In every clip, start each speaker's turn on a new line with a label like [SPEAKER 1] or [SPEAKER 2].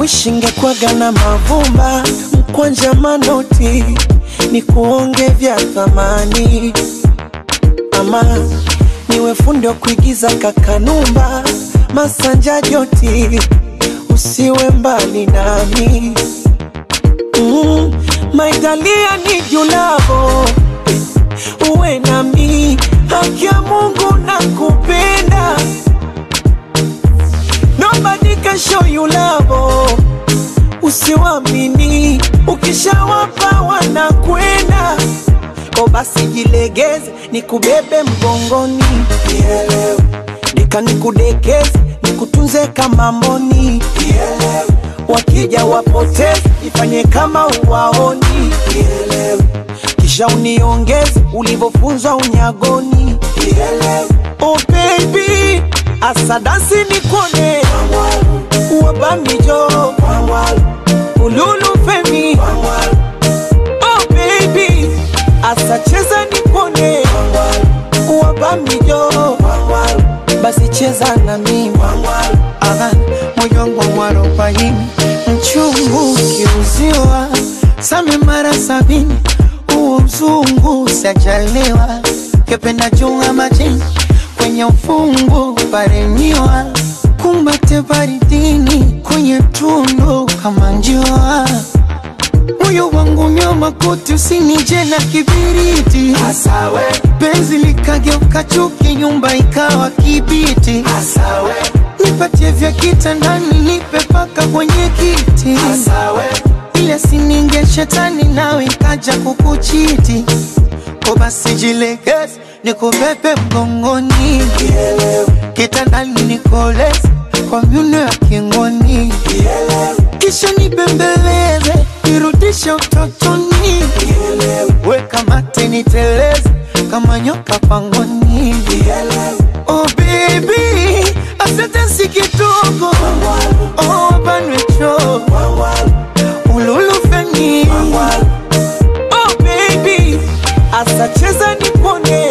[SPEAKER 1] ushingekwaga na mavumba mkwanja manoti ni kuonge vya thamani ama niwe fundi wa kuigiza kakanumba masanja joti usiwe mbali nami mm, maitalia ni julavo uwe nami haki ya mungu na kupenda nobody can show you love usiwamini ukishawapa wanakwenda ko basi jilegeze nikubebe mgongoni Nielewe. nika nikudekeze nikutunze kama mboni Nielewe. wakija wapoteze ifanye kama uwaoni Nielewe. kisha uniongeze ulivyofunzwa unyagoni Nielewe. oh baby asadasi nikone wabamijo ululu femi oh baby asacheza nikone wabamijo basi cheza na mimi Aha, moyo wangu mwarobaini mchungu ukiuziwa same mara sabini huo uzungu sajaliwa kependa chunga majini kwenye ufungu paremiwa kumbate baridini kwenye tundu kama njua moyo wangu nyoma kuti usinije na kibiriti Asawe. penzi likageuka chuki nyumba ikawa kibiti Asawe. nipatie vya kitandani nipe paka kwenye kiti Asawe. ile sininge shetani nawe ikaja kukuchiti ko basi jilegeze nikubebe mgongoni kitandani nikoleze kwa myuno ya kingoni kisha nibembeleze nirudishe utotoni weka mate niteleze kama nyoka pangoni oh baby asante si kidogo oh banwecho ululufeni oh baby asacheza nipone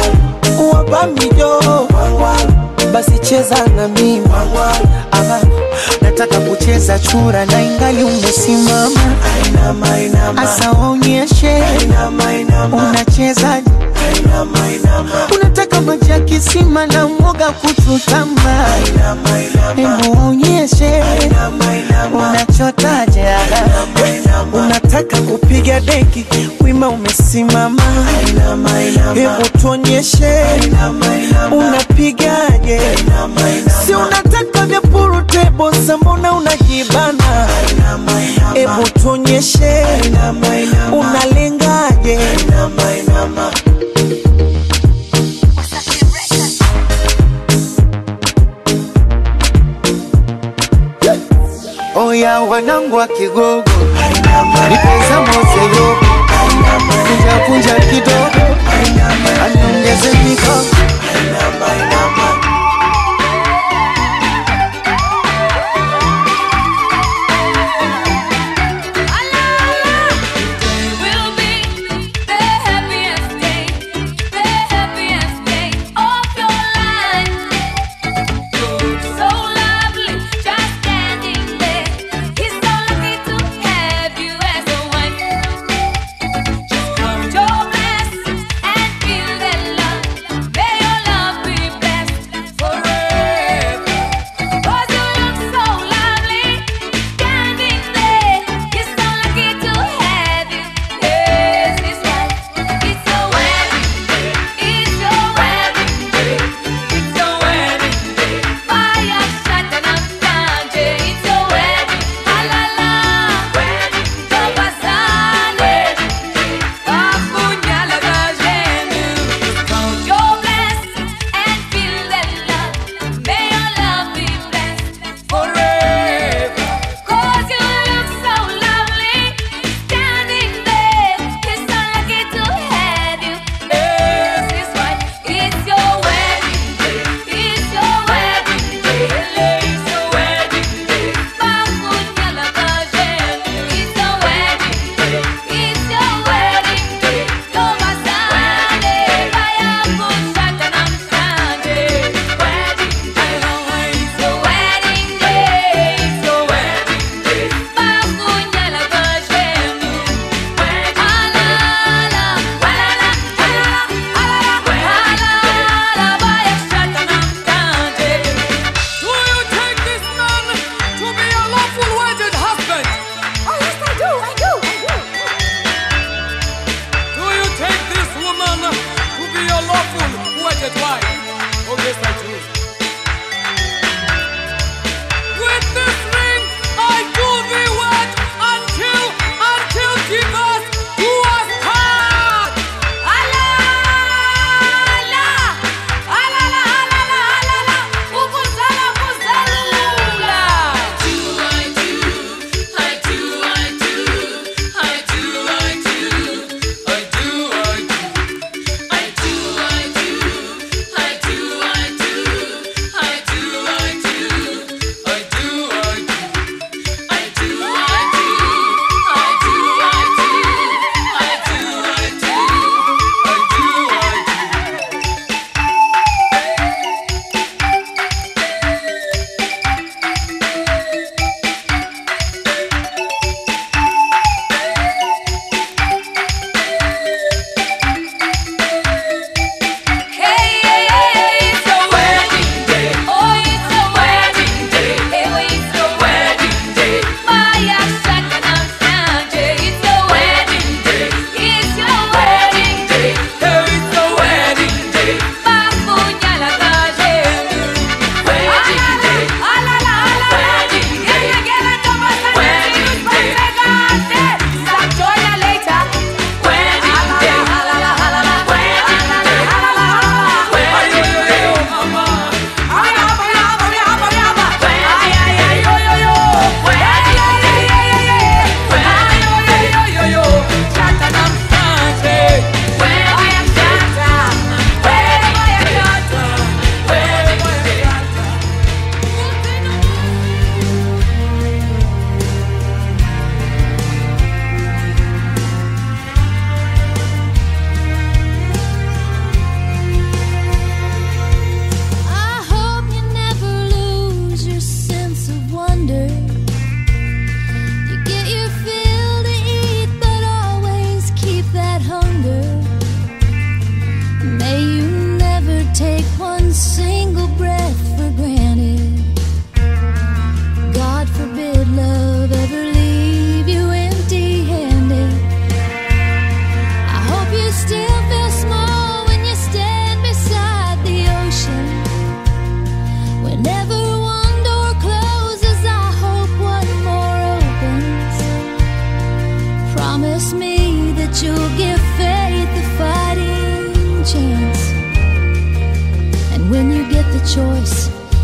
[SPEAKER 1] wabamijo basi cheza na mimi Ama, nataka kucheza chura na ingali umesimama asa waonyeshe unachezaje unataka maji ya kisima na mwoga kuchutama hebu waonyeshe unachotaje unataka kupiga deki wima umesimama hebu tuonyeshe unapigaje si unataka vya purutebo sambona unajibana hebu tuonyeshe unalengaje oya wanangu wa kigogo nipeza moseyo kunjakunja kidogo aniongeze mikogo
[SPEAKER 2] will be the happiest day, the happiest day of your life. You're so lovely, just standing there. He's so lucky to have you as a wife. Just count your blessings and feel that love. May your love be blessed.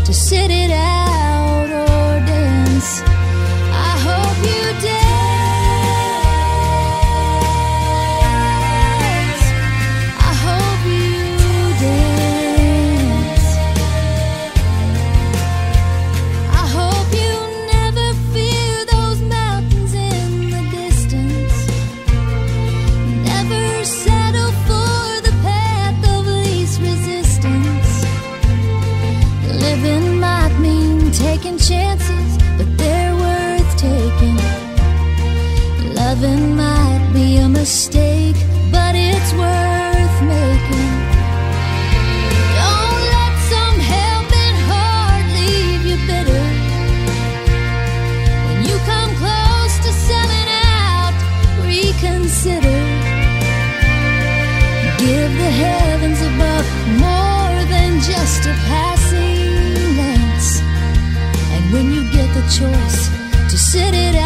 [SPEAKER 2] to sit it out or dance. I hope you dance. I hope you dance. I hope you never fear those mountains in the distance. Never settle for the path of least resistance. Living might mean taking chances, but they're worth taking. Loving might be a mistake, but it's worth making. Don't let some helping heart leave you bitter. When you come close to selling out, reconsider. Give the heavens above more than just a passing glance. And when you get the choice to sit it